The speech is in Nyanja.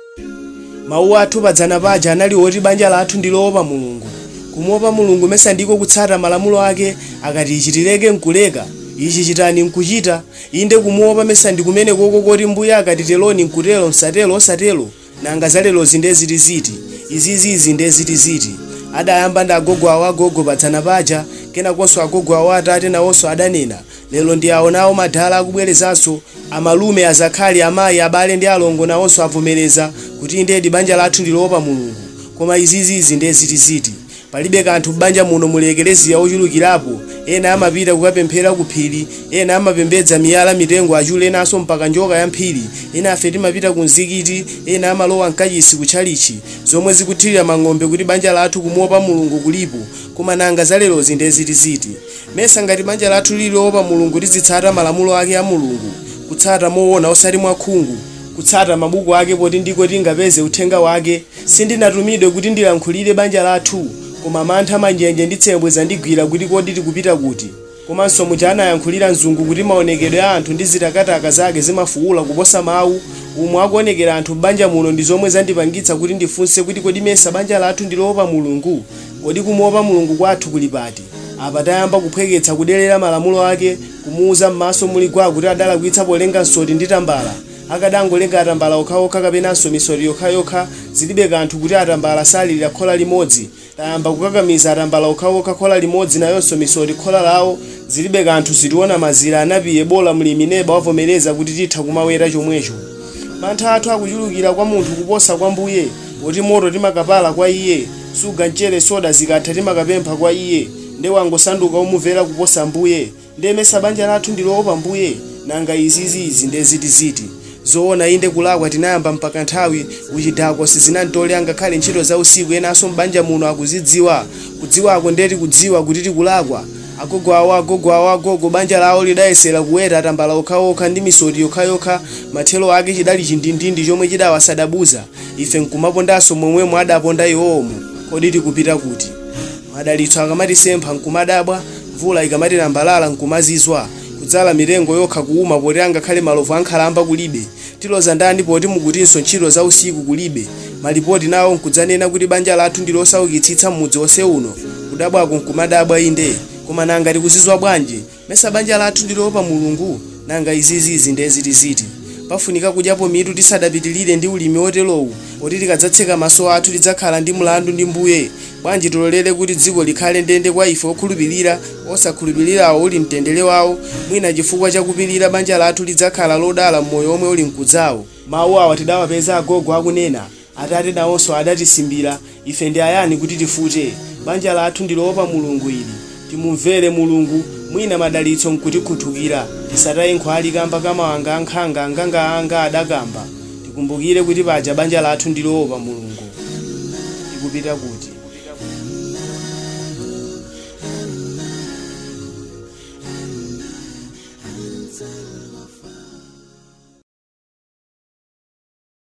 mawu athu padzana paja anali oti banja lathu ndiloopa mulungu kumuopa mulungu mesa ndiko kutsata malamulo ake akati ichi tileke nkuleka ichi chitani nkuchita inde kumuopa mesa ndi kumene koko koti mbuye akati teloni nkutelo msatelo osatelo nanga zalelo zinde ziti ziti izizizi nde ziti ziti adayamba ndi agogo awo agogo padzana paja kenakonso agogo awo atate nawonso adanena lero ndi awo nawo madala akubwerezanso amalume azakhali amayi abale ndi alongo nawonso avomereza kuti ndedi banja lathu ndiloopa mulungu koma izizizi nde zitiziti palibe kanthu m'banja muno mulekereziya ochulukirapo ena amapita kukapemphera ku phiri ena amapembedza miyala mitengo achule enanso mpaka njoka ya mphiri ena afe timapita ku mzikiti ena amalowa mkachisi kutchalichi zomwe zikuthirira mang'ombe kuti banja lathu kumuopa mulungu kulipo koma nanga zalerozi nde zitiziti mesa ngati banja lathu liliopa mulungu tizitsata malamulo ake a mulungu kutsata moona osati mwakhungu kutsata mabuku ake poti ndiko tingapeze uthenga wake sindinatumidwe kuti ndilankhulire banja lathu koma mantha manjenje ndi tsembwe zandigwira kuti kodi tikupita kuti komanso muja anayankhulira mzungu kuti maonekedwe a anthu ndi zitakataka zake zimafuula kuposa mawu umwe akuonekera anthu m'banja muno ndi zomwe zandipangitsa kuti ndifunse kuti kodi mesa banja lathu ndiloopa mulungu kodi kumuopa mulungu kwathu kuli pati apa tayamba kuphweketsa kudelera malamulo ake kumuuza m'maso muligwa kuti adalakwitsa polenga nsoti ndi tambala akadangolenga atambala okhaokha kapenanso misoti yokhayokha zilibe kanthu kuti atambala salilira khola limodzi tayamba kukakamiza atambala okhaokha khola limodzi nayonso misoti khola lawo zilibe kanthu zitiona mazira anapiye bola mlimi neba wavomereza kuti titha kumaweta chomwecho mantha athu akuchulukira kwa munthu kuposa kwa mbuye poti moto timakapala kwa iye suga mchere soda zikatha timakapempha kwa iye nde wangosanduka umumvera kuposa mbuye ndemesa banja lathu ndiloopa mbuye nanga izizizi nde zitiziti zoona inde kulakwa tinayamba mpaka nthawi kuchidakwa sizinantole ngakhale ntchito za usiku enanso m'banja muno akuzidziwa kudziwako ndeti kudziwa kuti tikulakwa agogo awo agogo awo agogo banja lawo lidayesera kuweta atambala okhaokha ndi misoti yokhayokha mathelo ake chidali chindindindi chomwe chidawasadabuza ife nkumapondanso momwemo adaponda iwomo kodi tikupita kuti madalitso akamatisempha nkumadabwa mvula ikamatilambalala nkumazizwa kudzala mitengo yokha kuuma poti angakhale malovu ankhalamba kulibe tiloza ndani poti mukutinso ntchito za usiku kulibe malipoti nawo nkudzanena kuti banja lathu ndi losaukitsitsa m'mudzi wonse uno kudabwako nkumadabwa inde koma nanga tikuzizwa bwanji mesa banja lathu ndiloopa mulungu nanga izizizi nde zitiziti pafunika kudyapo mitu tisadapitilire ndi ulimi woterowu poti tikadzatseka maso athu tidzakhala ndi mlandu ndi mbuye bwanji tilolere kuti dziko likhale ndende kwa ife okhulupirira osakhulupirirawo uli mtendere wawo mwina chifukwa chakupirira banja lathu lidzakhala lodala mmoyo omwe uli mkudzawo mawu awa tidawapeza agogo akunena atate nawonso adatisimbira ife ndi ayani kuti tifute banja lathu ndiloopa mulungu ili timumvere mulungu mwina madalitso nkutikhuthukira tisataye nkhwali kamba kamawanga ankhanga anganga anga adakamba tikumbukire kuti paja banja lathu ndiloopa mulungu tikupita kuti